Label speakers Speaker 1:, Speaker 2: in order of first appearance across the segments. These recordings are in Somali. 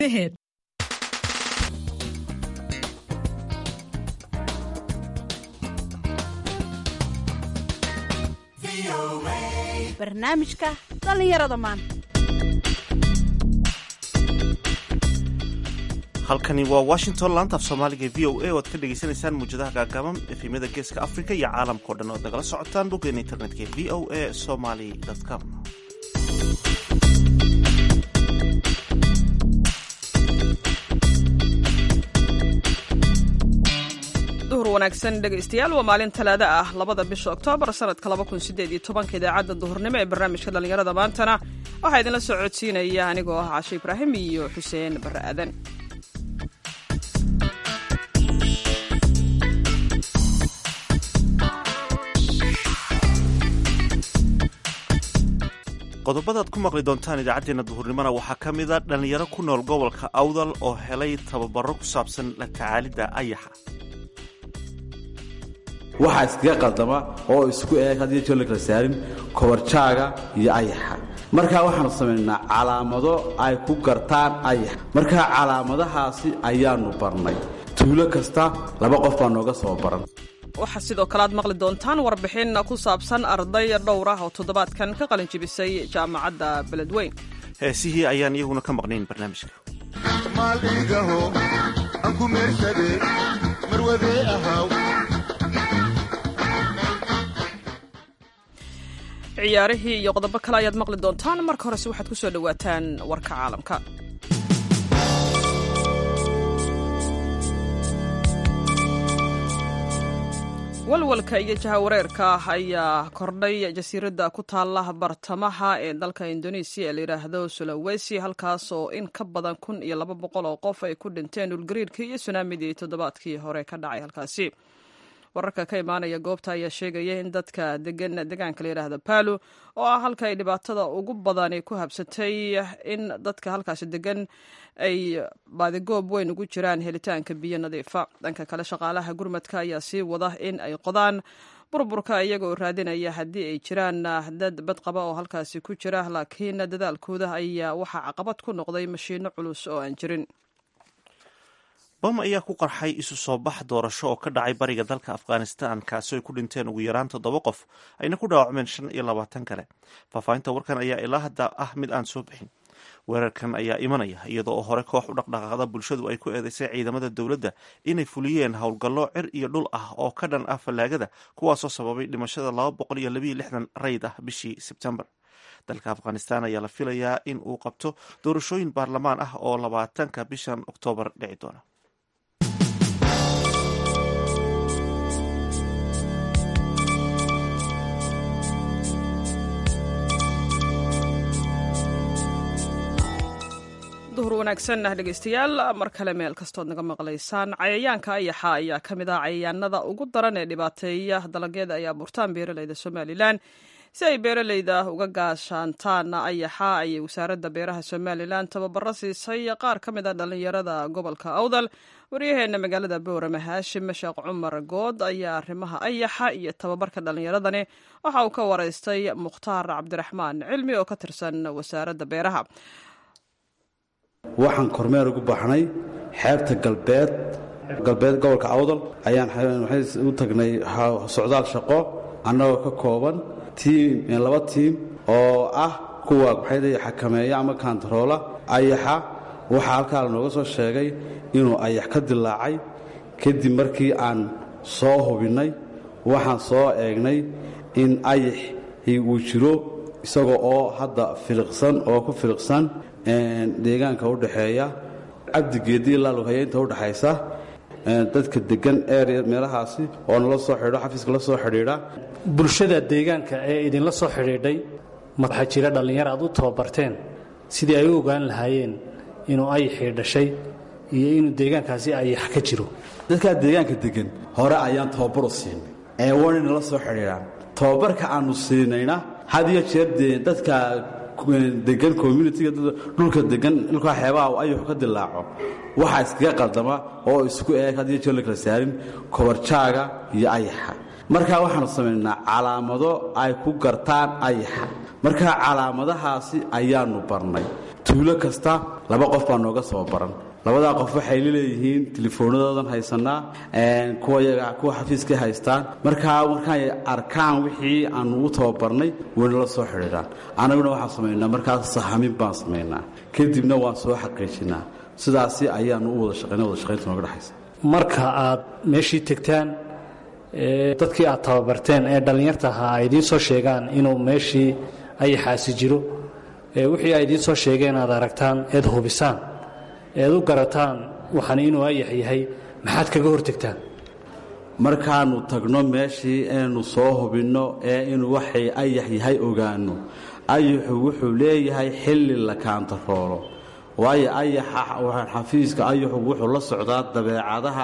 Speaker 1: ahead.
Speaker 2: barnaamijka dhallinyarada maanta
Speaker 3: halkani waa washington laanta af soomaaliga v o a oo aad ka dhagaysanaysaan muujadaha gaagaaban efemyada geeska africa iyo caalamkao dhan oad nagala socotaan boggeena internetka v o a somaly com
Speaker 4: duhur wanaagsan dhegaystayaal waa maalin talaado ah labada bisha oktoobar sanadka laba kun sideed iyo tobanka idaacadda duhurnimo ee barnaamijka dhallinyarada maantana waxaa idinla soo codsiinaya anigoo ah cashe ibraahim iyo xuseen barre aadan
Speaker 3: qodobadaad ku maqli doontaan idaacaddeenna duhurnimona waxaa ka mida dhallinyaro ku nool gobolka awdal oo helay tababaro ku saabsan la tacaalidda ayaxa
Speaker 5: waxaa iskaga qaldama oo isku eeg haddii joo la kala saarin kobarjaaga iyo ayaxa markaa waxaanu samaynaa calaamado ay ku gartaan ayax markaa calaamadahaasi ayaannu barnay tuulo kasta laba qof baa nooga soo baran
Speaker 4: waxaa sidoo kale aad maqli doontaan warbixin ku saabsan arday dhowr ah oo toddobaadkan ka qalin jibisay jaamacadda beledweyn
Speaker 3: heesihii ayaan iyaguna ka maqnayn barnaamijka
Speaker 6: maaldhiigaho aan ku meersade marwadee ahaw
Speaker 4: ciyaarihii iyo qodobo kale ayaad maqli doontaan marka horese waxaad ku soo dhowaataan warka caalamka walwalka iyo jahawareerka ayaa kordhay jasiiradda ku taala bartamaha ee dalka indonesiya ee layidhaahdo sulawesi halkaas oo in ka badan kun iyo laba boqol oo qof ay ku dhinteen dhulgariirkii iyo sunaamidii toddobaadkii hore ka dhacay halkaasi wararka ka imaanaya goobta ayaa sheegaya in dadka degan deegaanka layidhaahdo palu oo ah halka ay dhibaatada ugu badani ku habsatay in dadka halkaasi degan ay baadigoob weyn ugu jiraan helitaanka biyo nadiifa dhanka kale shaqaalaha gurmadka ayaa sii wada in ay qodaan burburka iyagoo raadinaya haddii ay jiraan dad badqaba oo halkaasi ku jira laakiin dadaalkooda ayaa waxaa caqabad ku noqday mashiino culus oo aan jirin
Speaker 3: bam ayaa ku qarxay isu soo bax doorasho oo ka dhacay bariga dalka afghanistan kaasi ay ku dhinteen ugu yaraan toddoba qof ayna ku dhaawacmeen shan iyo labaatan kale faahfaahinta warkan ayaa ilaa hadda ah mid aan soo bixin weerarkan ayaa imanaya iyadoo oo hore koox u dhaqdhaqaaqda bulshadu ay ku eedeysay ciidamada dowladda inay fuliyeen howlgallo cir iyo dhul ah oo ka dhan ah fallaagada kuwaasoo sababay dhimashada laba boqol iyo labayo lixdan rayd ah bishii sebtembar dalka afghanistan ayaa la filayaa in uu qabto doorashooyin baarlamaan ah oo labaatanka bishan oktoobar dhici doona
Speaker 4: duhur wanaagsan ah dhegaystayaal mar kale meel kastood naga maqlaysaan cayayaanka ayaxa ayaa ka mid ah cayayaanada ugu daran ee dhibaateeya dalagyada ay abuurtaan beeraleyda somalilan si ay beeraleyda uga gaashaantaan ayaxa ayay wasaaradda beeraha somalilan tababaro siisay qaar ka mid a dhallinyarada gobolka awdal waryaheena magaalada boorame haashim sheekh cumar good ayaa arrimaha ayaxa iyo tababarka dhallinyaradani waxa uu ka waraystay mukhtaar cabdiraxmaan cilmi oo ka tirsan wasaaradda beeraha
Speaker 5: waxaan kormeer ugu baxnay xeebta galbeed galbeed gobolka awdal ayaan u tagnay socdaal shaqo annagoo ka kooban tiim laba tiim oo ah kuwa maxay xakameeya ama kantaroola ayaxa waxaa halkaa lanooga soo sheegay inuu ayax ka dilaacay kadib markii aan soo hubinnay waxaan soo eegnay in ayaxii uu jiro isagoo oo hadda filiqsan oo ku filiqsan deegaanka u dhaxeeya cabdigeedii ilaa lughayeynta u dhaxaysa dadka degan area meelahaasi oo nala soo xidho xafiiska la soo xidhiidha
Speaker 7: bulshada deegaanka ee idinla soo xidhiidhay waxaa jira dhallinyar aad u tababarteen sidii ay u ogaan lahaayeen inuu ayaxii dhashay iyo inuu deegaankaasi ayax ka jiro
Speaker 5: dadkaa deegaanka degan hore ayaan tababaru siinay ee wayna nala soo xidhiidhaan tababarka aannu siinayna had iyo jeer dee dadka degan communitiga dhulka degan dhulkaa xeebaha ayuxu ka dilaaco waxaa iskaga qaldama oo isku eeg haddii joo la kala saarin kobarjaaga iyo ayaxa markaa waxaanu samaynaa calaamado ay ku gartaan ayaxa markaa calaamadahaasi ayaannu barnay tuulo kasta laba qof baa nooga soo baran labadaa qof waxay laleeyihiin telefoonadoodan haysanaa kuwa xafiiskay haystaan markaa markaay arkaan wixii aanu u tababarnay wayna la soo xidhiidhaan annaguna waxaan samaynaa markaas sahamin baan samaynaa kadibna waan soo xaqiijinaa sidaasi ayaanu u wada shaqayna wada shaqaynta nooga dhexaysa
Speaker 7: marka aad meeshii tegtaan dadkii aad tababarteen ee dhallinyarta ahaa ay idiin soo sheegaan inuu meeshii ayaxaasi jiro wixii ay idiin soo sheegeen aad aragtaan eed hubisaan eed u garataan waxaan inuu ayax yahay maxaad kaga hortegtaan
Speaker 5: markaannu tagno meeshii inaynu soo hubinno ee inuu waxay ayax yahay ogaanno ayaxu wuxuu leeyahay xilli la kaantaroolo waayo ayaxa xafiiska ayaxu wuxuu la socdaa dabeecadaha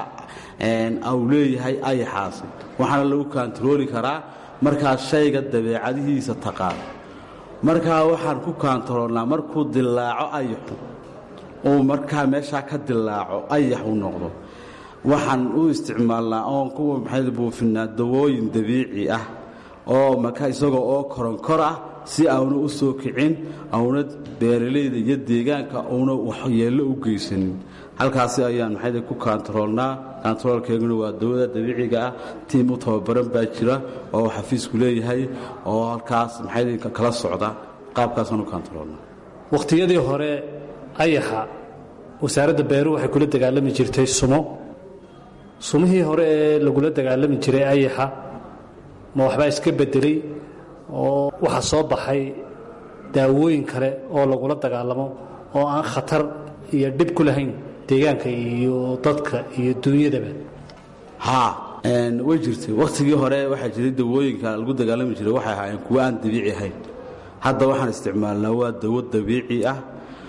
Speaker 5: uu leeyahay ayaxaasi waxaana lagu kaantarooli karaa markaad shayga dabeecadihiisa taqaan markaa waxaan ku kaantaroolnaa markuu dilaaco ayaxu uu markaa meeshaa ka dilaaco ayax u noqdo waxaan u isticmaalnaa oon kuwa maxay buufinaa dawooyin dabiici ah oo maka isagoo oo koronkor ah si auna u soo kicin auna beeralayda iyo deegaanka uuna waxyeello u geysanin halkaasi ayaan maxay ku kaantaroolnaa kaantaroolkeeguna waa dawada dabiiciga ah tiim u tababaran baa jira oo xafiisku leeyahay oo halkaas maxay kala socda qaabkaasaan u kaantaroolnaa
Speaker 7: wakhtiyadii hore ayaxa wasaaradda beeruhu waxay kula dagaalami jirtay sumo sumihii hore ee lagula dagaalami jiray ayaxa ma waxbaa iska bedelay oo waxaa soo baxay daawooyin kale oo lagula dagaalamo oo aan khatar iyo dhib ku lahayn deegaanka iyo dadka iyo duunyadaba
Speaker 5: haa way jirtay wakhtigii hore waxaa jiray dawooyinka lagu dagaalami jiray waxay ahaayeen kuwo aan dabiici ahayn hadda waxaan isticmaalnaa waa dawo dabiici ah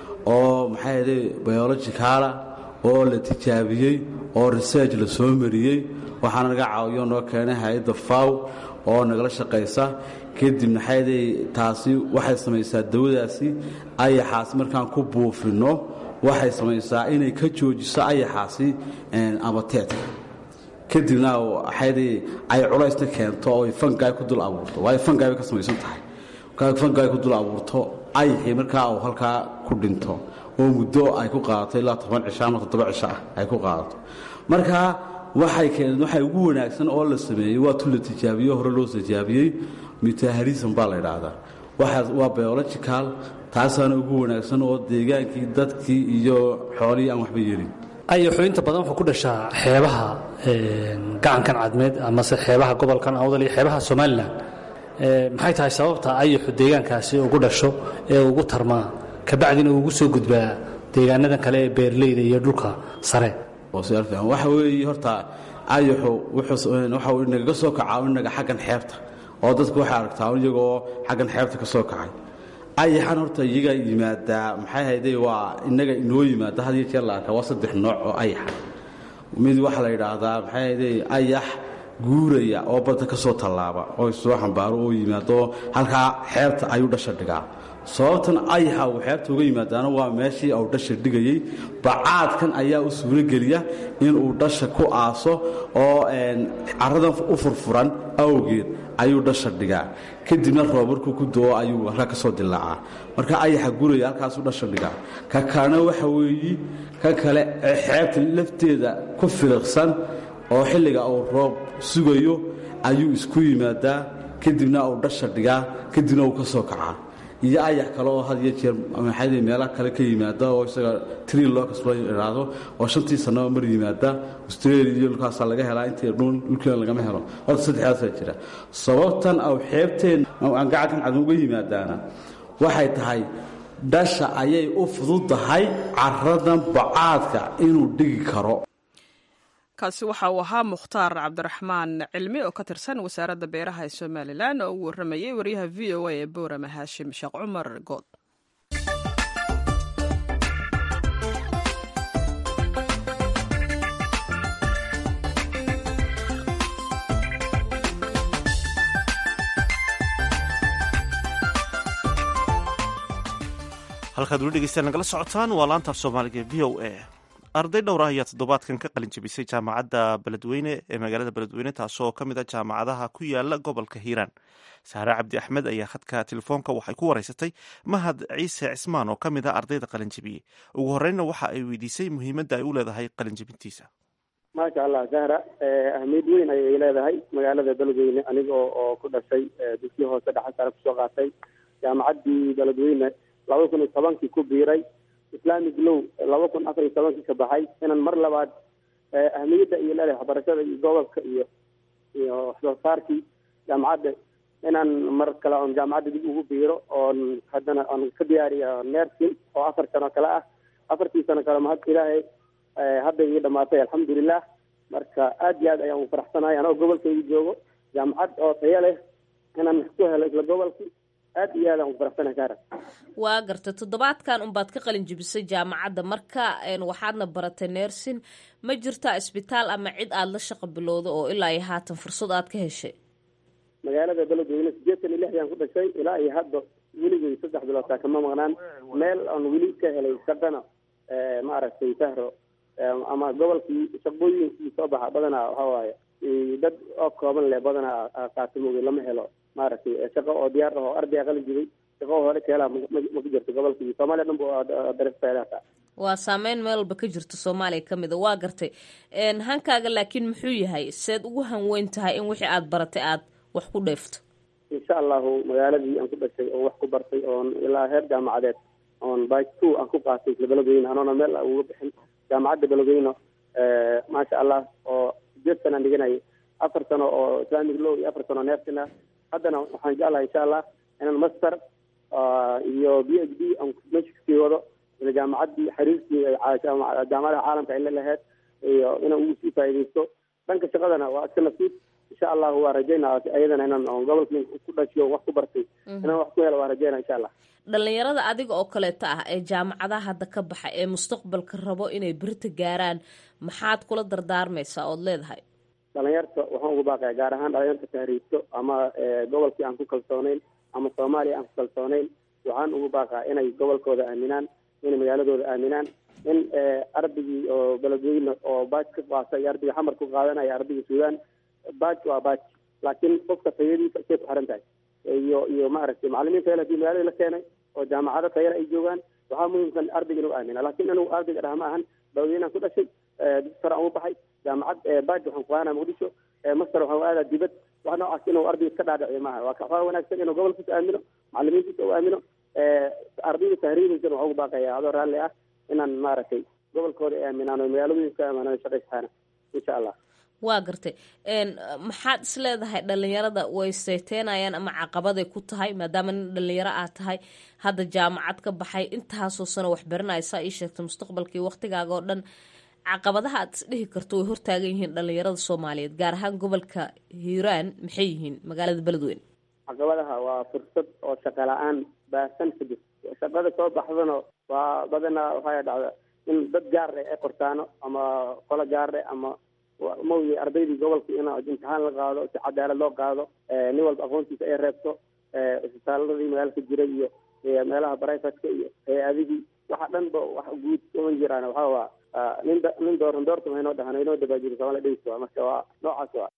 Speaker 5: oo maxay ahday biologicala oo la tijaabiyey oo research la soo mariyey waxaana naga caawiyo noo keenay hay-adda faw oo nagala shaqaysa kadib maxayday taasi waxay samaysaa dawadaasi ayaxaasi markaan ku buufinno waxay samaysaa inay ka joojiso ayaxaasi abateedka kadibna waxayday ay culaysna keento oo fangaay ku dul abuurto waayo fangaay bay ka samaysan tahay fangaay ku dul abuurto ayaxii markaa uu halkaa ku dhinto oo muddo ay ku qaadato ilaa toban cisho ama toddoba cisho ah ay ku qaadato marka waxay keeneen waxay ugu wanaagsan oo la sameeyey waa tu la tijaabiyo hore loo tijaabiyey mutaharism baa la idhaahdaa waxaas waa biological taasaana ugu wanaagsan oo deegaankii dadkii iyo xoolihii aan waxba yeelin
Speaker 7: ayaxu inta badan wuxuu ku dhashaa xeebaha gacankan cadmeed amase xeebaha gobolkan awdal iyo xeebaha somalilan maxay tahay sababta ayaxu deegaankaasi ugu dhasho ee ugu tarmaa kabacdina ugu soo gudbaa deegaanadan kale ee beerleyda iyo dhulka sare
Speaker 5: waxa weeye horta ayaxu waxa uu inagaga soo kacaa inaga xaggan xeebta oo dadku waxay aragtaa iyagoo xaggan xeebta ka soo kacay ayaxan horta iyaga yimaadaa maxay hayday waa inaga inoo yimaada had iyo jeer la arkaa waa saddex nooc oo ayaxa mid waxaa la yidhaahdaa maxay hayday ayax guuraya oo badda ka soo tallaaba oo soo xambaaro oo yimaado halkaa xeebta ayuu dhasha dhigaa sababtan ayaxa uu xeebta uga yimaadaana waa meeshii uu dhasha dhigayey bacaadkan ayaa u suurogeliya inuu dhasha ku aaso oo caradan u furfuran awgeed ayuu dhasha dhigaa kadibna roobarku ku doo ayuu halkaa ka soo dilaacaa marka ayaxa guraya halkaasuu dhasha dhigaa ka kalena waxa weeyi ka kale xeebta lafteeda ku filiqsan oo xilliga uu roob sugayo ayuu isku yimaadaa kadibna uu dhasha dhigaa kadibna uu ka soo kacaa iyo ayax kale oo had iyo jeer maxay meelaha kale ka yimaada oo isaga tri locus loo idhaahdo oo shantii sannaba mar yimaada australia iyo dhulkaasaa laga helaa intii dhul dhulkeena lagama helo horta saddexdaasaa jira sababtan au xeebteen aan gacankan cadin uga yimaadaana waxay tahay dhasha ayay u fududahay caradan bacaadka inuu dhigi karo
Speaker 4: kaasi waxa uu ahaa mukhtaar cabdiraxmaan cilmi oo ka tirsan wasaaradda beeraha ee somalilan oo uu warramayey wariyaha v o a ee boorama haashim sheekh cumar good
Speaker 3: halkaad weli dhegeystaan nagala socotaan waa laanta af soomaaliga v o a arday dhowr ah ayaa toddobaadkan ka qalin jebisay jaamacadda beledweyne ee magaalada beledweyne taasoo ka mid a jaamacadaha ku yaala gobolka hiiraan saare cabdi axmed ayaa khadka telefoonka waxay ku wareysatay mahad ciise cismaan oo ka mid a ardayda qalin jebiyey ugu horreynna waxa ay weydiisay muhiimadda ay u leedahay qalin jebintiisa
Speaker 1: maasha allah zahra ahmiyad weyn ayay leedahay magaalada beledweyne aniga oo ku dhashay dugsiya hoose dhexe sare kusoo qaatay jaamacaddii beledweyne laba kun iyo tobankii ku biiray islamic low laba kun afar iyo tobankii ka baxay inaan mar labaad ahmiyadda iyo leedahay waxbarashada iyo gobolka iyo iyo waxsoo saarkii jaamacadda inaan mar kale oon jaamacadda dib ugu biiro oon haddana oon ka diyaariya nersin oo afar sano kale ah afartii sano kale mahad ilaahay hadda ii dhamaatay alxamdulilah marka aad iyo aad ayaan u faraxsanahay anoo gobolkayga joogo jaamacad oo tayo leh inaan ku helo isla gobolkii aad iyo aad aan u faraxsanahay saara
Speaker 8: waa garta toddobaadkan unbaad ka qalin jebisay jaamacadda marka waxaadna baratay nersin ma jirtaa isbitaal ama cid aada la shaqo bilowda oo ilaa iyo haatan fursad aad ka heshay
Speaker 1: magaalada beledweyne sideetan iyo lixdaan ku dhashay ilaa iyo hadda weligay saddex bilootaa kama maqnaan meel aan weli ka helay shaqana maaragtay sahro ama gobolkii shaqooyinkii soo baxa badanaa waxa waaye dad oo kooban leh badanaa qaatimoogay lama helo maaragtay shaqo oo diyaar ah oo arday qalin jibay shaqo hore ka helaa ma ku jirto gobolkii soomaaliya dhan bu dareefteedaata
Speaker 8: waa saameyn meel walba ka jirto soomaaliya ka mid a waa gartay hankaaga laakiin muxuu yahay seed ugu hanweyn tahay in wixii aada baratay aada wax ku dheefto
Speaker 1: insha allahu magaaladii aan ku dhashay oo wax ku bartay oon ilaa heer jaamacadeed oon by two aan ku qaatay isla beledweyne anoona meel uga bixin jaamacadda beledweyne maasha allah oo sideed sanaan dhiganayay afar sano oo islamic law iyo afar sano nersin ah haddana waxaan jeclahay insha allah inaan master iyo b h d aan meesha kasii wado ila jaamacaddii xiriirkii jaamacadaha caalamka ay la laheyd iyo inaan ugu sii faaidaysto dhanka shaqadana waa iska nasiib insha allahu waa rajaynaa ayadana inaan gobolkii ku dhashiyo wax ku bartay inaan wax ku helo waa rajaynaa insha allah
Speaker 8: dhalinyarada adiga oo kaleeto ah ee jaamacadaha hadda ka baxa ee mustaqbalka rabo inay berita gaaraan maxaad kula dardaarmaysaa ood leedahay
Speaker 1: dhalinyarta waxaan ugu baaqaya gaar ahaan dhalinyarta tahriibto ama gobolkii aan ku kalsooneyn ama soomaaliya aan ku kalsooneyn waxaan ugu baaqaa inay gobolkooda aaminaan inay magaaladooda aaminaan in ardaygii oo beledweyne oo baaj ka qaata iyo ardayga xamar ku qaadanaya ardayga suudaan baaj waa baaj laakiin qofka tayadiisa say ku xiran tahay iyo iyo maaragtay macalimiin tayale hadii magaalada la keenay oo jaamacado tayale ay joogaan waxaa muhiimsan ardayga inuu aamina laakiin anigu ardayga dhaha ma ahan beledweynaan ku dhashay dugsi sare aan u baxay jaamacad baaj waxaan ku qaadana muqdisho master waxaan aadaa dibad wax noocaas inuu ardayga iska dhaadhiciyo maaha waa waxaa wanaagsan inuu gobolkiisa aamino macalimiintiisa u aamino ardayda tahriibaysana waxaan ugu baaqaya adoo raalli ah inaan maaragtay gobolkooda ay aaminaan oo magaaladooyinka aaminaan shaqaystaana insha allah
Speaker 8: waa gartay maxaad is leedahay dhalinyarada way sayteynayaan ama caqabaday ku tahay maadaama nin dhalinyaro aad tahay hadda jaamacad ka baxay intaasoo sano wax baranaysaa ii sheegtay mustaqbalkii waktigaaga oo dhan caqabadaha aad isdhihi karto way hortaagan yihiin dhalinyarada soomaaliyeed gaar ahaan gobolka hiiraan maxay yihiin magaalada beledweyne
Speaker 1: caqabadaha waa fursad oo shaqa la-aan baahsan ka jirto shaqada soo baxdana waa badanaa waxaa dhacda in dad gaarle ay qortaano ama qolo gaarle ama mawyi ardaydii gobolka in imtixaan la qaado si cadaalad loo qaado nin walba aqoontiisa ay reebto isbitaaladii magaalka jiray iyo meelaha brivatka iyo hay-adihii waxa dhan ba wax guud uman jiraan waxaa waa nin nin dooran doortama haynoo dhahan haynoo dabaajiro soomaalia dhegeysta marka waa noocaas waa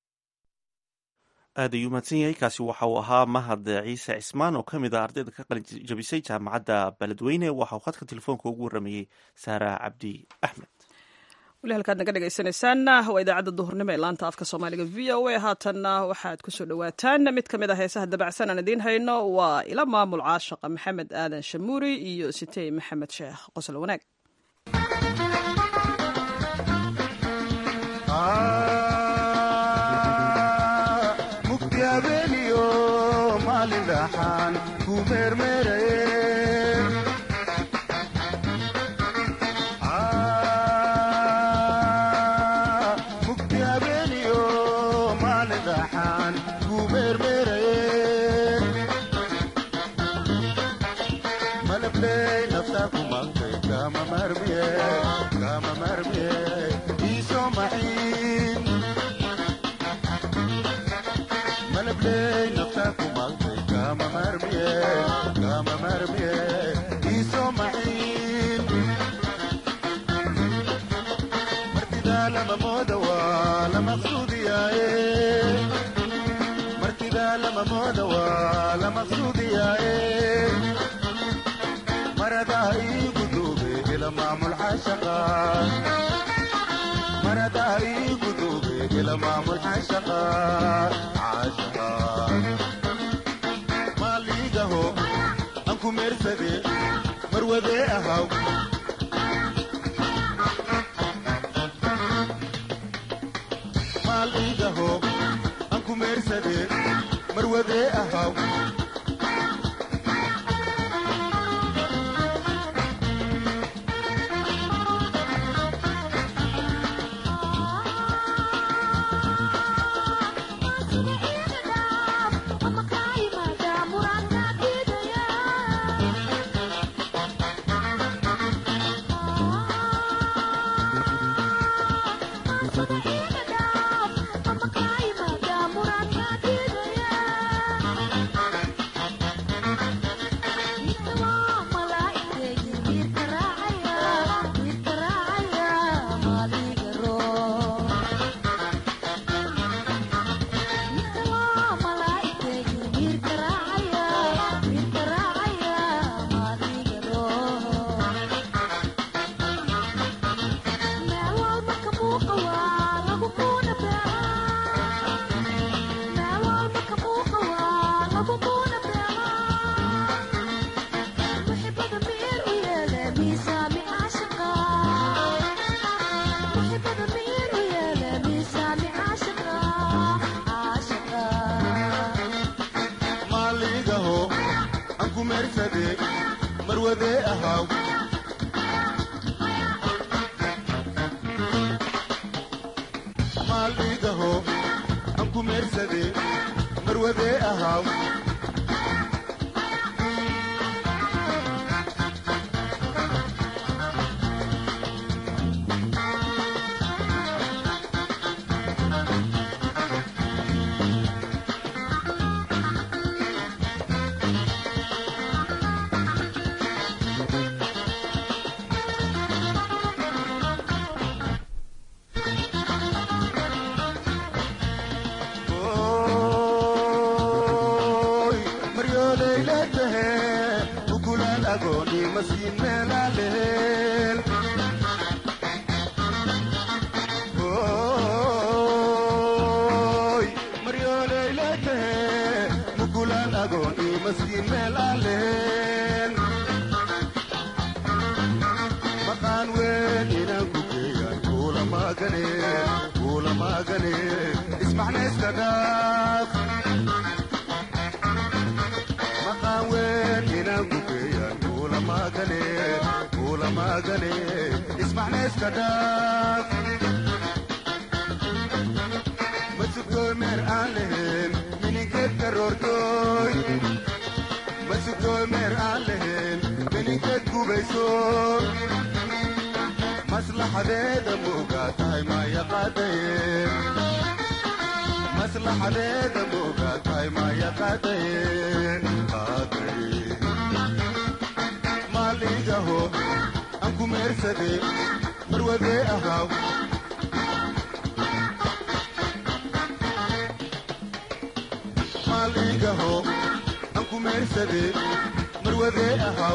Speaker 3: aad ayuu mahadsan yahay kaasi waxa uu ahaa mahad ciise cismaan oo ka mid ah ardayda ka qalin jabisay jaamacadda beledweyne waxa uu khadka telefoonka ugu waramayey saara cabdi axmed
Speaker 4: weli halkaad naga dhegeysaneysaan waa idaacadda duhurnimo ee laanta afka soomaaliga v o a haatanna waxaad kusoo dhawaataan mid ka mid ah heesaha dabacsan aan idiin hayno waa ila maamul caashaqa maxamed aadan shamuuri iyo sitey maxamed sheekh qosol wanaag
Speaker 6: mugdi habeeniyo maalin dhaxaan ku meermeeraye mugdi habeeniyo maalin dhaxaan ku meermeeraye malabley naftaa ku maqtay kama marmiye kama marmiye iisoo maxiin malabley naftaa ku maqtay kama marmiye kama lama mooda waa la maqsuudiyaaye martidaa lama mooda waa la maqsuudiyaaye maradaa iigu duube ila maamul xashaqa maradaa iigu duube ila maamul xashaqa xashaqa maaliigaho aan ku meersade marwadee ahaw maal iigaho aan ku meersade marwadee ahaw maaliigaho aan ku meersade marwadee ahaw maaliigaho aan ku meersade marwadee ahaw Oy, maryooleyla tahe ukulaan agooni masiin meelaaleel Oy, maryooleyla tahe ukulaan agooni masiin meelaaleel maqaan weyn inaan ku geeyaan kuula maagane kuula maagane ismacna iska dhaaf maqaan weyn inaan ku geeyaan kuula maagane kuula maagane ismacna iska dhaaf masugtooy meer aan lahayn mininkeed karoortooy masugtooy meer aan lahayn mininkeed gubayso maslaxadeeda moogaa tahay maya qaadaye maslaxadeeda moogaa tahay maya qaadaye qaadaye maaliigaho aan ku meersade marwadee ahaw maaliigaho aan ku meersade marwadee ahaw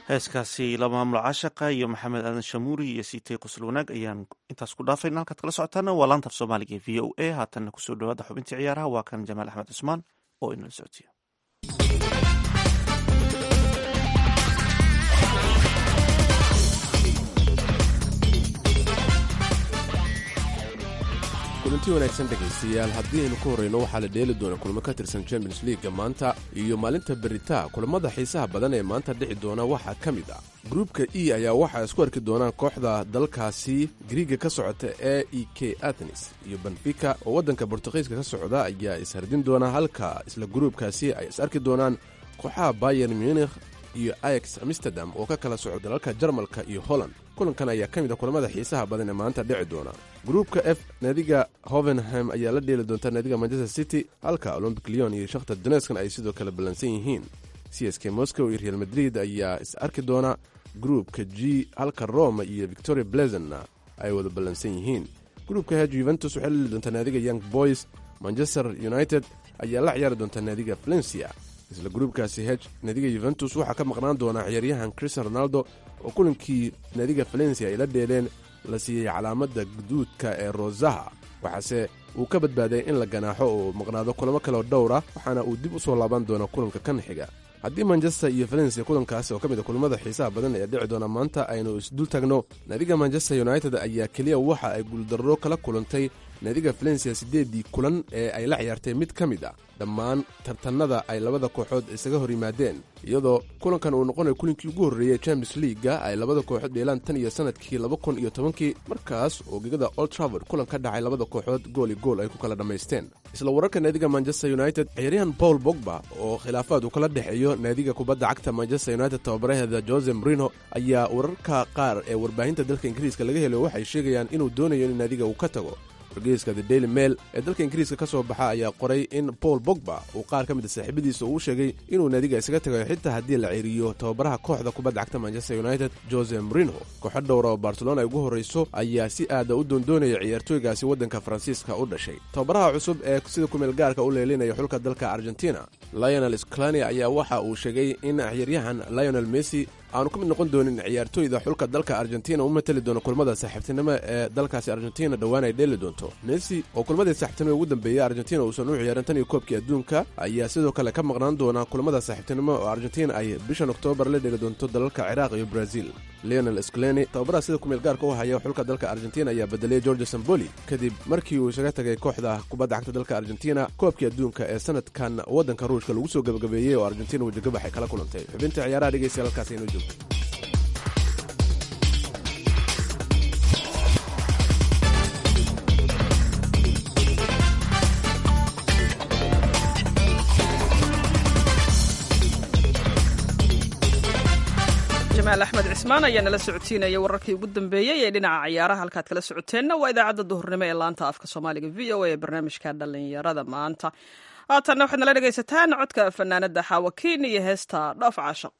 Speaker 3: heeskaasi la maamulo caashaqa iyo maxamed aadan shamuuri iyo siitay qosol wanaag ayaan intaas ku dhaafayna halkaad kala socotaana waa laanta af soomaaliga ee v o a haatanna kusoo dhawaada xubintii ciyaaraha waa kan jamaal axmed cusmaan oo inala socodsiiya
Speaker 9: kulanti wanaagsan dhegaystayaal haddii aynu ku horrayno waxaa la dheeli doona kulamo ka tirsan champions leaga maanta iyo maalinta beritaa kulammada xiisaha badan ee maanta dhici doona waxaa ka mid ah gruupka e ayaa waxaa isku arki doonaan kooxda dalkaasi griiga ka socota e e k atenis iyo benfica oo waddanka bortuqiiska ka socda ayaa ishardin doona halka isla gruubkaasi ay is arki doonaan kooxaha bayer munikh iyo ax amsterdam oo ka kala soco dalalka jarmalka iyo holland kulankan ayaa ka mid a kulamada xiisaha badan ee maanta dhici doona gruupka f naadiga hovenham ayaa la dheeli doonta naadiga manchester city halka olombic leon iyo shakhtar doneskan ay sidoo kale ballansan yihiin c s k moscow iyo real madrid ayaa is arki doona gruupka g halka roma iyo victoria blezonna ay wada ballansan yihiin gruupka h yuventus waxay la dheeli doontaa naadiga young boys manchester united ayaa la ciyaari doontaa naadiga valencia isla gruubkaasi hej naadiga yuventus waxaa ka maqnaan doonaa ciyaaryahan cristian ronaldo oo kulankii naadiga valencia ay la dheeleen la siiyey calaamadda guduudka ee rosaha waxaase uu ka badbaaday in la ganaaxo oo maqnaado kulamo kaleo dhowra waxaana uu dib u soo laaban doona kulanka kan xiga haddii manchester iyo valencia kulankaasi oo ka mid a kulamada xiisaha badan ee dhici doona maanta aynu isdul tagno naadiga manchester united ayaa keliya waxa ay guuldarro kala kulantay naadiga valencia siddeeddii kulan ee ay la ciyaartay mid ka mid ah dhammaan tartannada ay labada kooxood isaga hor yimaadeen iyadoo kulankan uu noqonayo kulinkii ugu horreeyey champions leaga ay labada kooxood dheelaan tan iyo sannadkii laba kun iyo tobankii markaas oo gegada old travord kulan ka dhacay labada kooxood gool i gool ay ku kala dhammaysteen isla wararka naadiga manchester united ciyaaryahan paul bogba oo khilaafaad uu kala dhexeeyo naadiga kubadda cagta manchester united tababaraheeda jose marino ayaa wararka qaar ee warbaahinta dalka ingiriiska laga helayo waxay sheegayaan inuu doonayo in naadiga uu ka tago wargeyska the daily mail ee dalka ingiriiska ka soo baxa ayaa qoray in paul bogba uu qaar ka mid a saaxiibadiisa uu sheegay inuu naadiga isaga tagayo xitaa haddii la ciriiriyo tababaraha kooxda kubadda cagta manchester united jose marino kooxo dhowra oo barcelona ay ugu horrayso ayaa si aada u doondoonaya ciyaartooygaasi waddanka faransiiska u dhashay tababaraha cusub ee sida kumeel gaarka u leelinaya xulka dalka argentina lionel sclani ayaa waxa uu sheegay in ciyaaryahan lionel messi aanu ka mid noqon doonin ciyaartooyda xulka dalka argentina u matali doona kulmada saaxiibtinimo ee dalkaasi argentina dhowaan ay dheeli doonto messi oo kulmadii saaxiibtinimo ugu dambeeyey argentina uusan u ciyaarin tan iyo koobkii adduunka ayaa sidoo kale ka maqnaan doona kulmada saaxiibtinimo oo argentina ay bishan oktoobar la dheeli doonto dalalka ciraaq iyo brazil leonel scleni tababaraha sida kumeel gaarka u haya xulka dalka argentina ayaa bedelay george samboli kadib markii uu isaga tagay kooxda kubadda cagta dalka argentina koobkii adduunka ee sanadkan waddanka ruushka lagu soo gabagabeeyey oo argentina wejagabax ay kala kulantay xubinta ciyaaraha dhegeystayaal halkaas inoo joogto
Speaker 4: jamaal axmed cismaan ayaa nala socodsiinaya wararkii ugu dambeeyey ee dhinaca ciyaaraha halkaad kala socoteenna waa idaacadda duhurnimo ee laanta afka soomaaliga v o a ee barnaamijka dhallinyarada maanta haatanna waxaad nala dhegaysataan codka fanaanada xaawakiin iyo heesta dhoof caashaq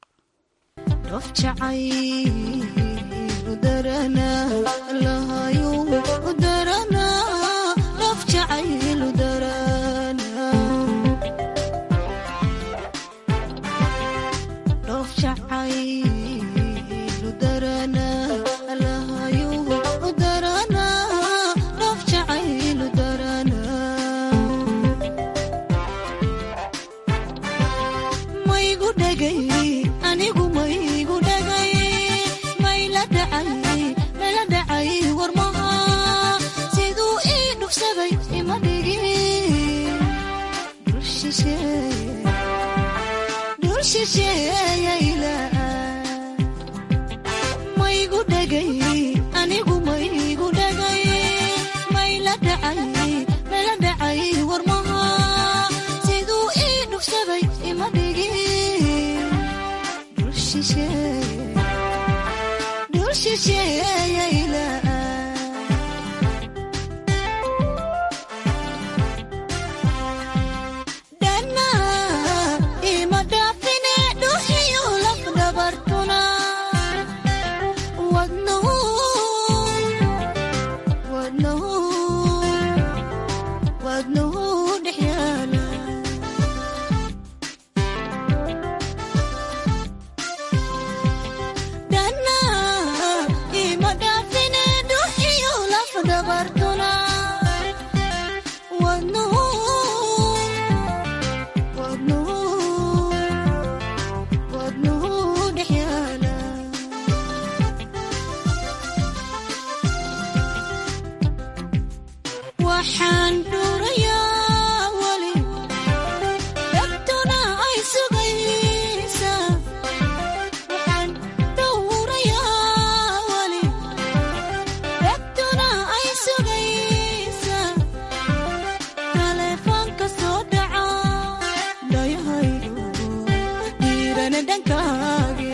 Speaker 10: dhankage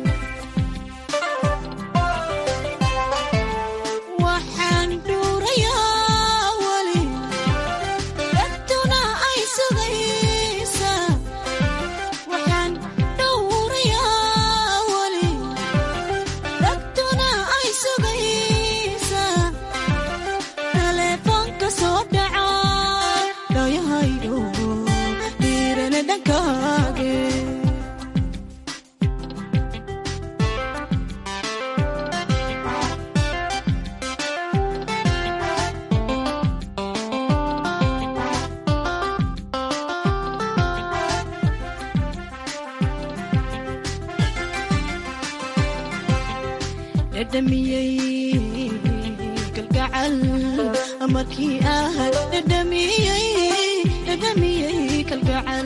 Speaker 10: waxaan dhuurayaa weli dhagtuna ay sugaysa waxaan dhowrayaa weli dhagtuna ay sugaysa taleefoonka soo dhaca dhayahaydo dhiirana dhankage dhadhamiyey kalgacal markii ah dhadhamiyey dhadhamiyey kalgacal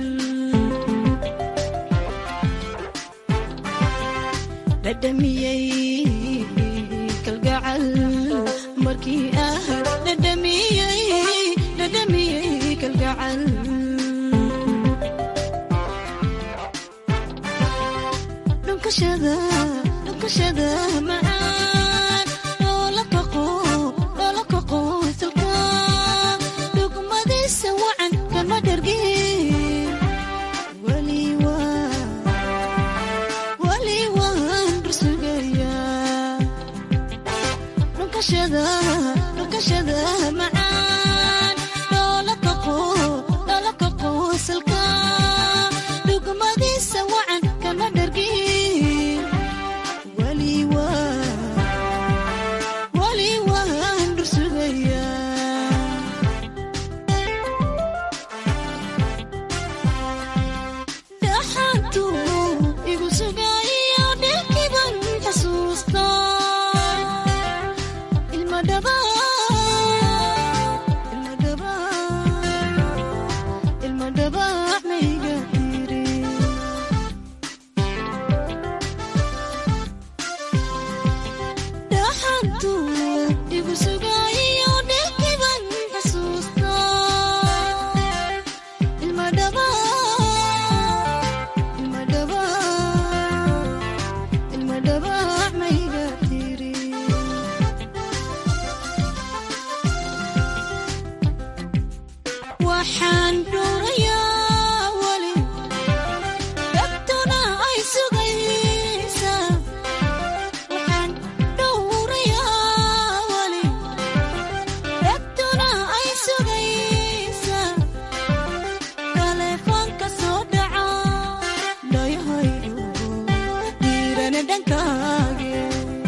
Speaker 10: dhadhamiyey kalgacal markii ah dhadhamiyey dhadhamiyey kalgacal dhunkashada dhunkashada macaan dhoola kaqo dhoola kaqo salka dhugmadiisa wacan kama dhargin weli waa weli waan rusugayaa dhunkashada dhunkashada macaan dhoola kaqo dhoola kaqo salka dhugmadiisa wacan kama dhargin weli waa weli waan rusugayaa dhaxantu igu sugayo dhilkiban xasuusta ilma dhaba ilma dhaba ilma dhaba mayga tiri dhaxantu igu sugayo dhilkiban xasuusta ilma dhaba ilma dhaba ilma dhaba mayga tiri waxaan dhuurayaa weli dhagtuna ay sugaysa waxaan dhowrayaa weli dhagtuna ay sugaysa taleefoonka soo dhaca dhayahaydo dhiirana dhankage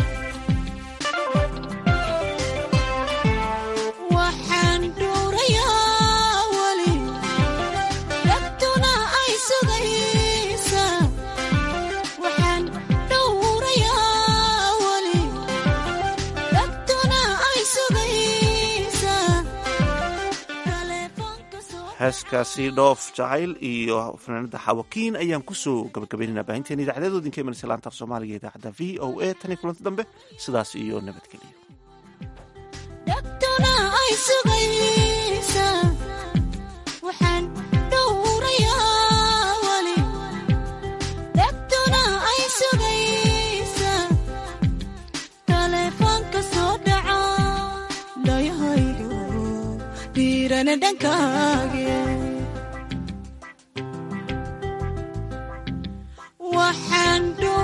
Speaker 10: waxaan dhuurayaa weli dhagtuna ay sugaysa waxaan dhowrayaa weli dhagtuna ay sugaysa taleefoonka soo
Speaker 3: heeskaasi dhoof jacayl iyo fanaanada xawakiin ayaan kusoo gabagabaynaynaa baahinteena idaacadeedood inka imanaysa laanta af soomaaliga ee idaacadda v o a tan iyo kulanti dambe sidaas iyo nabadgelyo
Speaker 10: dhagtuna ay sugaysa waxaan dhowrayaa weli dhagtuna ay sugaysa taleefoonka soo dhaca dhayahaydo dhiirana dhankage waxaan